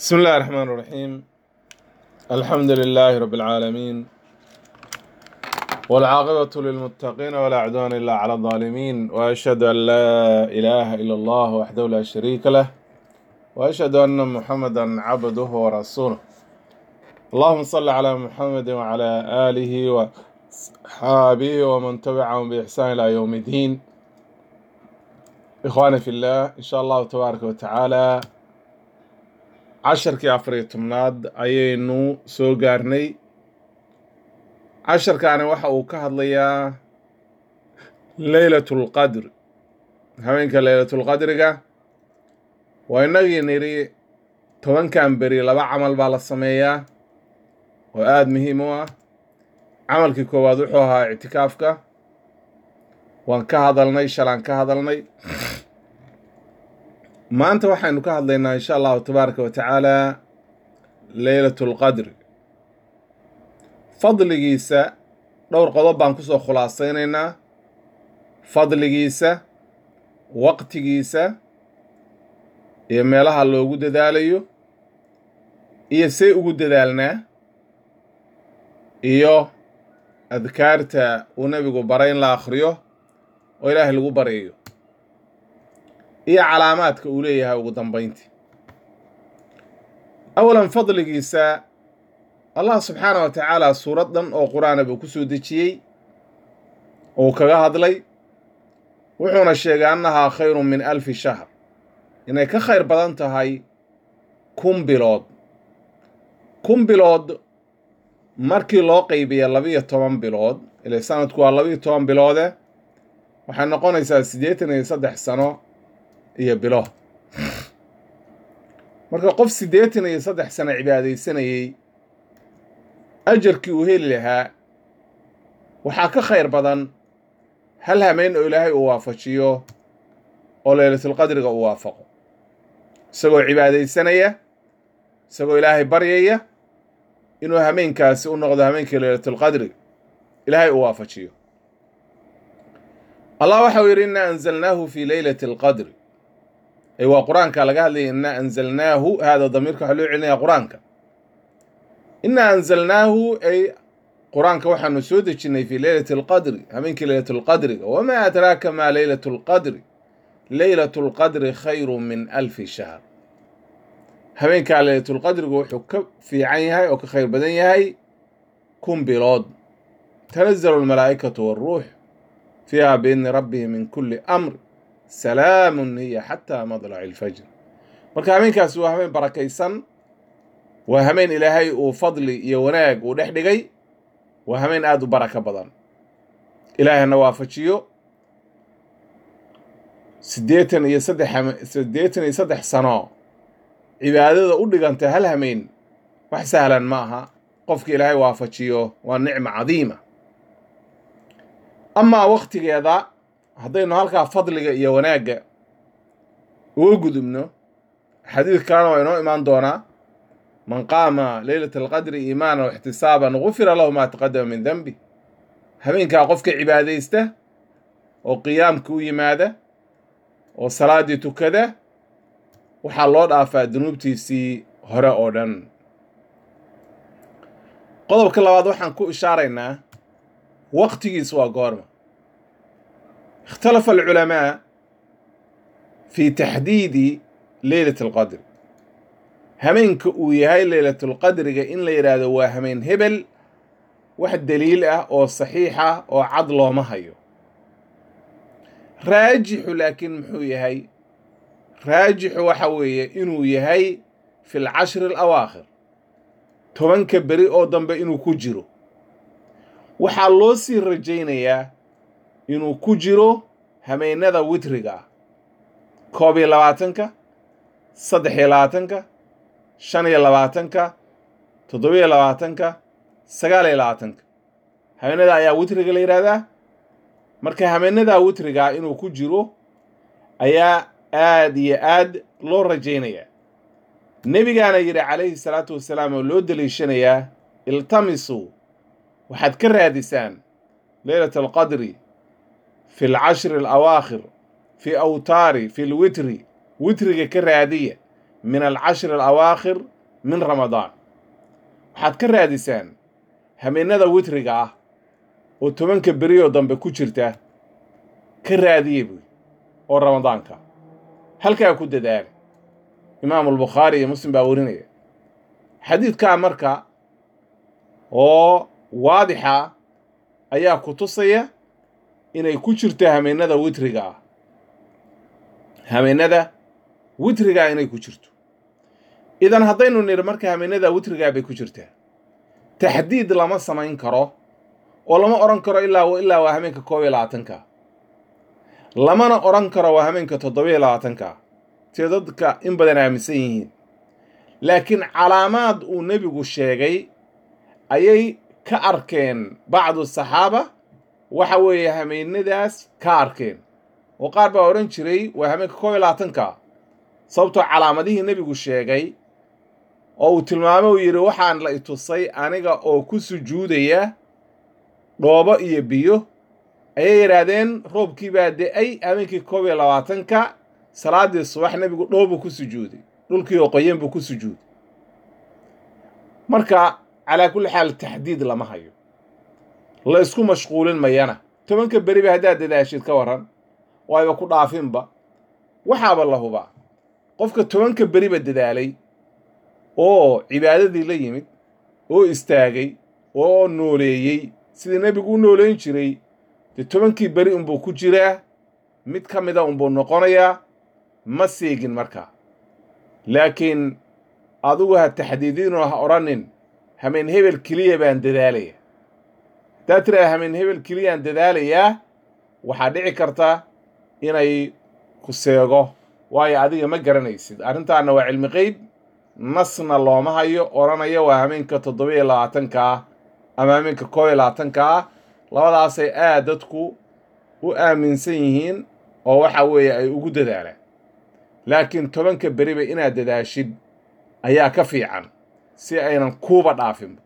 بسم الله الرحمن الرحيم الحمد لله رب العالمين والعاقبة للمتقين ولا عدوان إلا على الظالمين وأشهد أن لا إله إلا الله وحده لا شريك له وأشهد أن محمدا عبده ورسوله اللهم صل على محمد وعلى آله وصحابه ومن تبعهم بإحسان إلى يوم الدين إخواني في الله إن شاء الله تبارك وتعالى casharkii afariyo tobnaad ayaynu soo gaarnay casharkaani waxa uu ka hadlayaa leylatul qadr habeenka leylatul qadriga waa inagii nidhi tobankan beri laba camal baa la sameeyaa oo aada muhiim u ah camalkii koowaad wuxuu ahaa ictikaafka waan ka hadalnay shalaan ka hadalnay maanta waxaynu ka hadlaynaa insha allahu tabaaraka wa tacaala leylatul qadri fadligiisa dhowr qodob baan kusoo khulaasaynaynaa fadligiisa waqtigiisa iyo meelaha loogu dadaalayo iyo say ugu dadaalnaa iyo adkaarta uu nebigu baray in la akhriyo oo ilaahay lagu baryayo iyo calaamaadka uu leeyahay ugu dambayntii awalan fadligiisa allah subxaana wa tacaala suurad dhan oo qur-aana buu ku soo dejiyey uu kaga hadlay wuxuuna sheegay annahaa khayrun min alfi shahr inay ka khayr badan tahay kun bilood kun bilood markii loo qaybiya labiyo toban bilood ile sanadku waa labiyo toban biloode waxay noqonaysaa siddeetan iyo saddex sano iyo bilo marka qof siddeetan iyo saddex sano cibaadaysanayey ajarkii uu heli lahaa waxaa ka khayr badan hal hameyn oo ilaahay uu waafajiyo oo leylatulqadriga uu waafaqo isagoo cibaadaysanaya isagoo ilaahay baryaya inuu hameenkaasi u noqdo hameenkii leylatulqadriga ilaahay uu waafajiyo allah waxau yidhi innaa anzalnaahu fii leylati alqadri ay waa qur-aanka laga hadlaya innaa anzalnaahu haada damiirka waxaa loo celinaya qur-aanka innaa anzalnaahu ay qur-aanka waxaanu soo dejinnay fii leylati alqadri habeenkii leylatu lqadriga wamaa adraaka maa leylatu lqadri leylatu lqadri khayru min alfi shahr habeenkaa leylatulqadrigu wuxuu ka fiican yahay oo ka khayr badan yahay kun bilood tanazalu almalaa'ikatu waaruux fiiha biidni rabbihi min kulli amr salaamun hiya xataa madlaci ilfajr marka habeenkaasi waa habeen barakaysan waa habeen ilaahay uu fadli iyo wanaag uu dhex dhigay waa habeen aada u baraka badan ilaahayna waafajiyo siddeetan iyo saddex siddeetan iyo saddex sano cibaadada u dhiganta hal hameen wax sahlan ma aha qofka ilaahay waafajiyo waa nicma cadiima amaa waktigeeda haddaynu halkaa fadliga iyo wanaagga uga gudubno xadiid kalena waa inoo imaan doonaa man qaama leylata alqadri iimaanan waxtisaaban gufira lahu maa taqadama min denbi habeenkaa qofka cibaadaysta oo qiyaamka u yimaada oo salaaddii tukada waxaa loo dhaafaa dunuubtiisii hore oo dhan qodobka labaad waxaan ku ishaaraynaa waqtigiis waa goorma ikhtalafa alculamaa fi taxdiidi leylat alqadri hameenka uu yahay leylatulqadriga in la yidhaahdo waa hameen hebel wax daliil ah oo saxiix ah oo cad looma hayo raajixu laakiin muxuu yahay raajixu waxa weeye inuu yahay fi lcashri alawaakhir tobanka beri oo dambe inuu ku jiro waxaa loo sii rajaynayaa inuu ku jiro hameennada witriga ah koob iyo labaatanka saddex iyo labaatanka shan iyo labaatanka toddobiyo labaatanka sagaal iyo labaatanka habeennada ayaa witriga la yidhaahdaa marka hameennadaa witrigaa inuu ku jiro ayaa aad iyo aad loo rajaynayaa nebigaana yidhi calayhi salaatu wasalaam oo loo daliishanayaa iltamisuu waxaad ka raadisaan leylat alqadri fi alcashri alawaakhir fi awtaari fi lwitri witriga ka raadiya min alcashri alawaakhir min ramadaan waxaad ka raadisaan habeennada witriga ah oo tobanka beriyoo dambe ku jirta ka raadiye buy oo ramadaanka halkaa ku dadaala imaamu albukhaari iyo muslim baa warinaya xadiidkaa marka oo waadixa ayaa ku tusaya inay ku jirto habeennada witriga ah habeennada witrigaa inay ku jirto idan haddaynu nidhi marka habeennada witrigaa bay ku jirtaa taxdiid lama samayn karo oo lama odhan karo ilaa ilaa waa habeenka koob iyo labaatanka lamana odhan karo waa habeenka toddobiyo labaatanka see dadka in badan aaminsan yihiin laakiin calaamaad uu nebigu sheegay ayay ka arkeen bacdu saxaaba waxa weeye habeennadaas ka arkeen oo qaar baa odhan jiray waa habeenka koob iyo labaatanka sababtoo calaamadihii nebigu sheegay oo uu tilmaamo uu yidhi waxaan la itusay aniga oo ku sujuudaya dhoobo iyo biyo ayay yidhaahdeen roobkii baa de-ay habeenkii koob iyo labaatanka salaaddii subax nebigu dhoobuu ku sujuuday dhulkii oo qoyan buu ku sujuuday marka calaa kulli xaal taxdiid lama hayo la isku mashquulin mayana tobanka beriba haddaad dadaashid ka warran waayba ku dhaafinba waxaaba la hubaa qofka tobanka beriba dadaalay oo cibaadadii la yimid oo istaagay oo nooleeyey sidii nebigu u nooleyn jiray dee tobankii beri unbuu ku jiraa mid ka mida unbuu noqonayaa ma seegin markaa laakiin adigu ha taxdiidinoo ha odhanin hameen hebel keliya baan dadaalaya haddaad tiraada hameen hebel keliyaan dadaalayaa waxaa dhici karta inay ku seego waayo adiga ma garanaysid arrintaana waa cilmi qeyb nasna looma hayo odhanaya waa hameenka toddoba iyo labaatanka ah ama hameenka koob iyo labaatanka ah labadaasay aad dadku u aaminsan yihiin oo waxa weeye ay ugu dadaalaan laakiin tobanka beriba inaad dadaashid ayaa ka fiican si aynan kuuba dhaafinba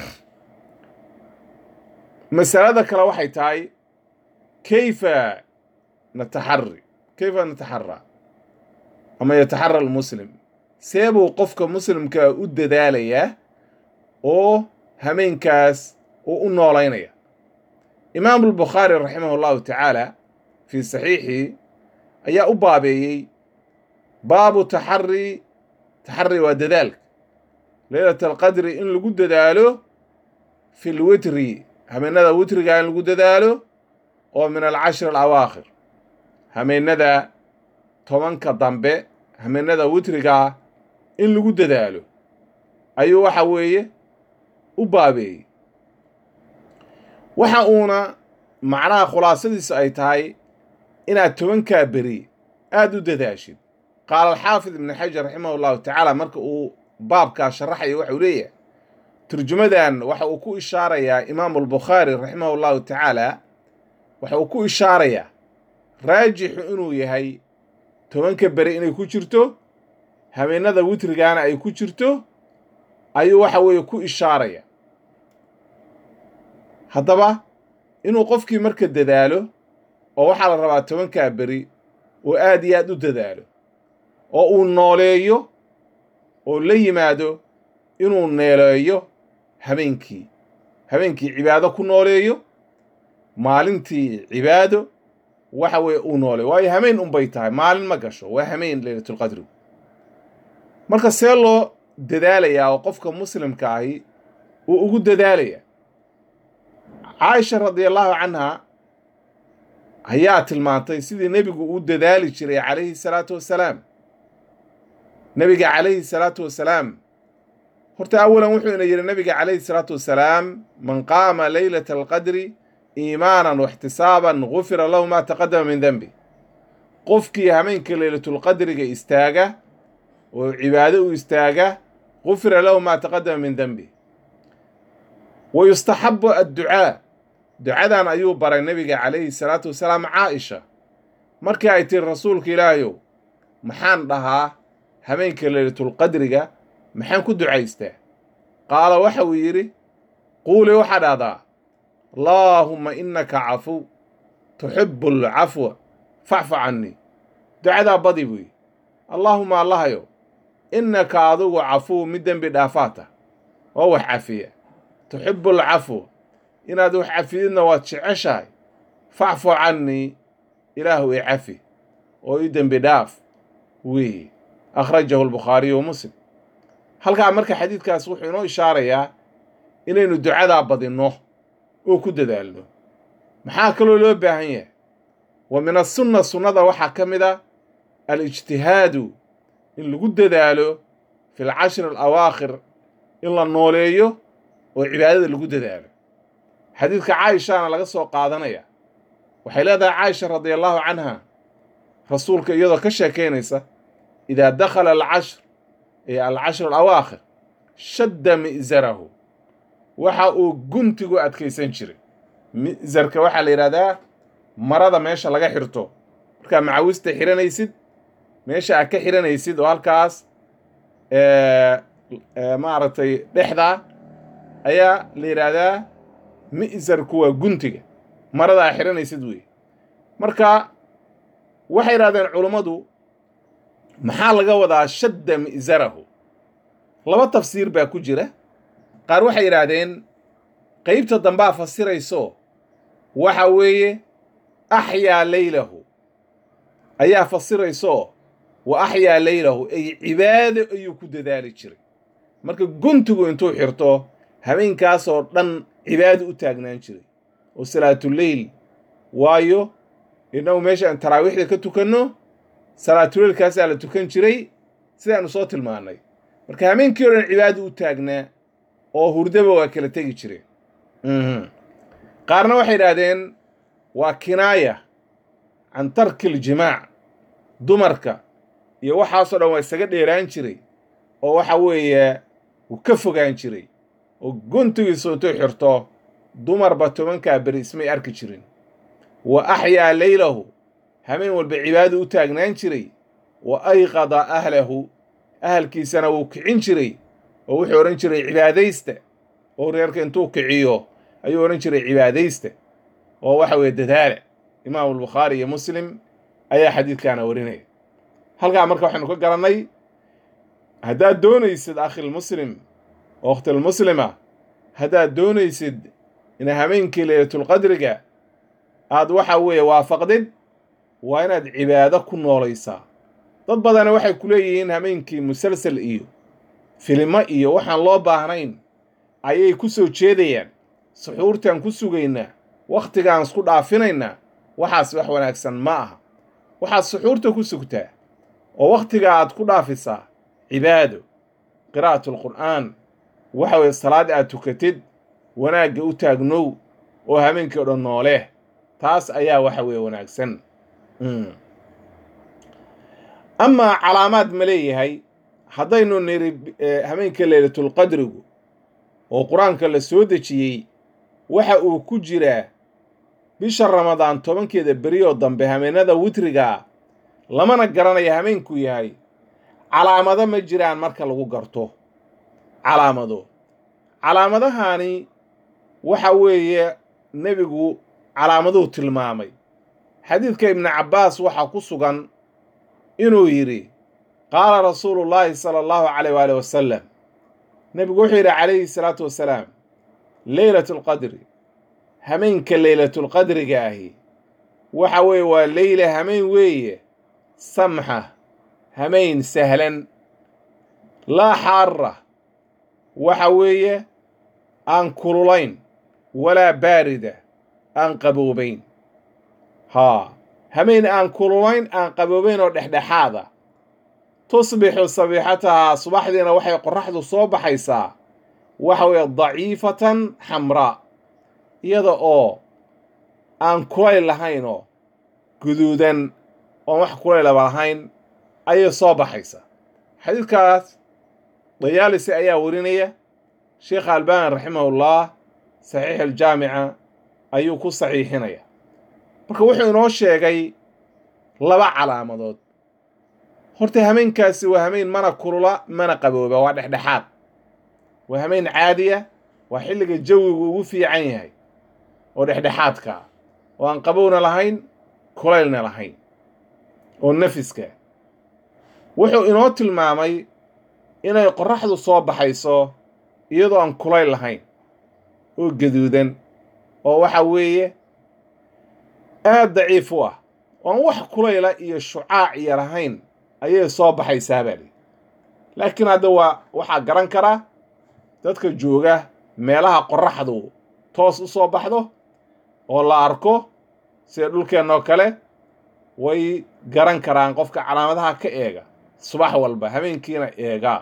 masalada kale waxay tahay kayfa nataxari kayfa nataxaraa ama yataxara almuslim see buu qofka muslimkaa u dadaalayaa oo hameenkaas uu u noolaynaya imaamu albukhaari raximah allahu tacaala fii saxiixii ayaa u baabeeyey baabu taxari taxari waa dadaalka leylat alqadri in lagu dadaalo fi lwitri hameenada witriga in lagu dadaalo oo min alcashri alawaakhir hameenada tobanka dambe hameenada witrigaa in lagu dadaalo ayuu waxa weeye u baabeeyey waxa uuna macnaha khulaasadiisu ay tahay inaad tobankaa beri aada u dadaashid qaala alxaafid ibnu xajar raximah allahu tacaala marka uu baabkaa sharaxayo waxau leeyahay turjumadan waxa uu ku ishaarayaa imaamu albukhaari raximah allahu tacaala waxa uu ku ishaarayaa raajixu inuu yahay tobanka beri inay ku jirto habeenada witrigaana ay ku jirto ayuu waxa weeye ku ishaaraya haddaba inuu qofkii marka dadaalo oo waxaa la rabaa tobankaa beri oo aad iyo aad u dadaalo oo uu nooleeyo oo la yimaado inuu neeleeyo habeenkii habeenkii cibaado ku nooleeyo maalintii cibaado waxa weeye uu nooleeyo waayo hameen unbay tahay maalin ma gasho waa hameen leylatulqadri marka see loo dadaalayaa oo qofka muslimka ahi uu ugu dadaalaya caaisha radiallahu canha ayaa tilmaantay sidii nebigu u dadaali jiray calayhi salaatu wassalaam nebiga calayhi salaatu wassalaam horta awalan wuxuu ina yidhi nebiga calayhi salaatu wassalaam man qaama leylata alqadri iimaanan waxtisaaban gufira lahu maa taqadama min denbi qofkii hameenka leylatulqadriga istaaga oo cibaado u istaaga gufira lahu maa taqadama min denbi wa yustaxabu adducaa ducadan ayuu baray nebiga calayhi salaatu wasalaam caaisha markii ay tiri rasuulka ilaahayow maxaan dhahaa habeenka leylatulqadriga maxaan ku ducaystaa qaala waxa uu yidhi quuli waxaa dhahdaa allaahumma innaka cafuw tuxibu alcafwa facfu cannii ducadaa badi buu yidhi allaahuma allahayow innaka adigu cafuw mid dembi dhaafaata oo wax cafiya tuxibu alcafw inaad wax cafididna waad jeceshahay facfu cannii ilaahu i cafi oo i dembi dhaaf weeye akhrajahu albukhaariyu wa muslim halkaa marka xadiidkaas wuxuu inoo ishaarayaa inaynu ducadaa badinno oo ku dadaalno maxaa kaloo loo baahan yahay wa min asunna sunnada waxaa ka mid a alijtihaadu in lagu dadaalo fi lcashri alawaakhir in la nooleeyo oo cibaadada lagu dadaalo xadiidka caaishaana laga soo qaadanaya waxay leedahay caaisha radia allahu canha rasuulka iyadoo ka sheekaynaysa idaa dakhala alcashr ee alcashr alawaakhir shadda mi'zarahu waxa uu guntigu adkaysan jiray mi'zarka waxaa la yidhahdaa marada meesha laga xirto markaa macawista xiranaysid meesha aad ka xiranaysid oo halkaas maaragtay dhexda ayaa la yidhaahdaa mi'zarku waa guntiga marada aad xiranaysid wey marka waxay yidhahdeen culummadu maxaa laga wadaa shadda mi'zarahu laba tafsiir baa ku jira qaar waxay yidhaahdeen qeybta dambaa fasirayso waxa weeye axyaa leylahu ayaa fasirayso wa axyaa leylahu ay cibaado ayuu ku dadaali jiray marka guntigu intuu xirto habeenkaasoo dhan cibaado u taagnaan jiray oo salaatuleyl waayo innagu meesha aan taraawiixda ka tukanno salaatuleylkaasaa la tukan jiray sidaanu soo tilmaannay marka habeenkii o dhan cibaado u taagnaa oo hurdaba waa kala tegi jireen qaarna waxay idhaahdeen waa kinaaya can tarki iljimaac dumarka iyo waxaasoo dhan waa isaga dheeraan jiray oo waxa weeye wuu ka fogaan jiray oo guntigiisu intuu xirto dumarba tobankaa beri ismay arki jirin wa axyaa leylahu habeen walba cibaado u taagnaan jiray wa ayqada ahlahu ahalkiisana wuu kicin jiray oo wuxuu odhan jiray cibaadaysta oo reerka intuu kiciyo ayuu odhan jiray cibaadaysta oo waxa weeye dadaala imaamu albukhaari iyo muslim ayaa xadiidkaana warinaya halkaa marka waxaynu ka garannay haddaad doonaysid akhilmuslim oo wakhtilmuslima haddaad doonaysid ina habeenkii leylatulqadriga aad waxa weeye waafaqdid waa inaad cibaado ku noolaysaa dad badana waxay ku leeyihiin habeenkii musalsal iyo filimo iyo waxaan loo baahnayn ayay ku soo jeedayaan suxuurtaan ku sugaynaa wakhtigaan isku dhaafinaynaa waxaas wax wanaagsan ma aha waxaad suxuurta ku sugtaa oo wakhtiga aad ku dhaafisaa cibaado qiraa'atu alqur'aan waxa weeye salaad aad tukatid wanaagga u taagnow oo habeenkii o dhan nooleeh taas ayaa waxa weeye wanaagsan amaa calaamaad ma leeyahay haddaynu niri habeenka leylatulqadrigu oo qur-aanka la soo dejiyey waxa uu ku jiraa bisha ramadaan tobankeeda beriyoo dambe habeenada witrigaa lamana garanayo habeenkuu yahay calaamado ma jiraan marka lagu garto calaamado calaamadahani waxa weeye nebigu calaamaduu tilmaamay xadiidka ibnu cabbaas waxaa ku sugan inuu yidhi qaala rasuulu llaahi sala allahu calayh waali wasalam nebigu wuxuu yidhi calayhi salaatu wasalaam leylatu alqadri hameenka leylatulqadriga ahi waxa weeye waa leyla hameen weeye samxa hameen sahlan laa xaara waxa weeye aan kululayn walaa baarida aan qaboobayn haa hameen aan kululayn aan qaboobayn oo dhexdhexaada tusbixu sabiixatahaa subaxdiina waxay qorraxdu soo baxaysaa waxa weeye daciifatan xamraa iyada oo aan kulayl lahayn oo guduudan oon wax kulaylaba lahayn ayay soo baxaysaa xadiidkaas dayaalisi ayaa warinaya sheekha albani raximahullah saxiix aljaamica ayuu ku saxiixinaya marka wuxuu inoo sheegay laba calaamadood horta hameenkaasi waa hameen mana kulula mana qabooba waa dhexdhexaad waa hameen caadiya waa xilliga jawigu ugu fiican yahay oo dhexdhexaadka ah oo aan qabowna lahayn kulaylna lahayn oo nafiska wuxuu inoo tilmaamay inay qorraxdu soo baxayso iyadoo aan kulayl lahayn oo gaduudan oo waxa weeye aad daciif u ah oon wax kulayla iyo shucaac iyo lahayn ayay soo baxaysaa baa lii laakiin hadda waa waxaa garan karaa dadka jooga meelaha qorraxdu toos u soo baxdo oo la arko sida dhulkeennoo kale way garan karaan qofka calaamadaha ka eega subax walba habeenkiina eegaa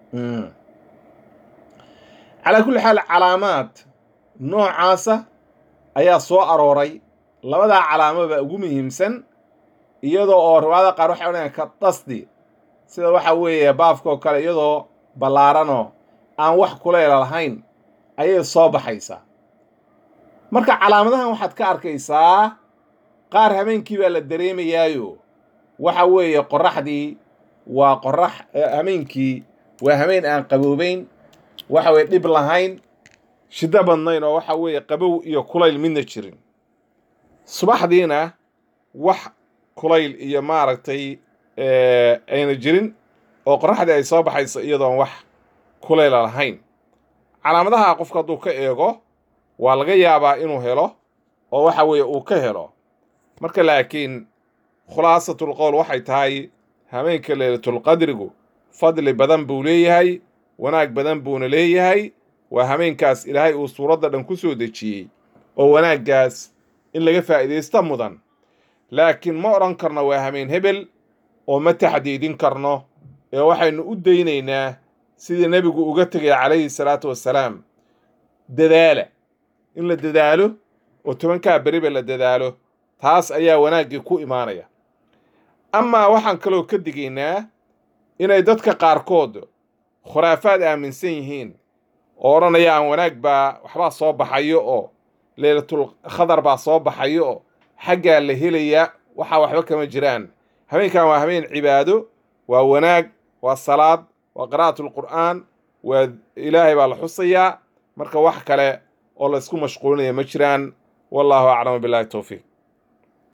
calaa kulli xaal calaamaad noocaasa ayaa soo arooray labadaa calaamaba ugu muhiimsan iyadoo oo riwaayada qaar waxay odhanayaan ka dasdi sida waxa weeye baafkaoo kale iyadoo ballaaranoo aan wax kulayla lahayn ayay soo baxaysaa marka calaamadahan waxaad ka arkaysaa qaar habeenkii baa la dareemayaayo waxa weeye qorraxdii waa qorrax habeenkii waa habeen aan qaboobayn waxa weye dhib lahayn shiddo badnayn oo waxa weeye qabow iyo kulayl midna jirin subaxdiina wax kulayl iyo maaragtay ayna jirin oo qorraxdii ay soo baxayso iyadoon wax kulayla lahayn calaamadaha qofka hadduu ka eego waa laga yaabaa inuu helo oo waxa weeye uu ka helo marka laakiin khulaasatul qowl waxay tahay habeenka leylatulqadrigu fadli badan buu leeyahay wanaag badan buuna leeyahay waa habeenkaas ilaahay uu suuradda dhan ku soo dejiyey oo wanaaggaas in laga faa'iidaysta mudan laakiin ma odhan karno waa habeen hebel oo ma taxdiidin karno ee waxaynu u daynaynaa sidii nebigu uga tegay calayhi salaatu wassalaam dadaala in la dadaalo oo tobankaa beriba la dadaalo taas ayaa wanaaggii ku imaanaya amaa waxaan kaloo ka digaynaa inay dadka qaarkood khuraafaad aaminsan yihiin oo odhanayaan wanaag baa waxbaa soo baxayo oo leylatul khadar baa soo baxayo oo xaggaa la helaya waxaa waxba kama jiraan habeenkan waa habeen cibaado waa wanaag waa salaad waa qiraa'atulqur'aan waa ilaahay baa la xusayaa marka wax kale oo la isku mashquulinaya ma jiraan wallaahu aclamu billahi towfiiq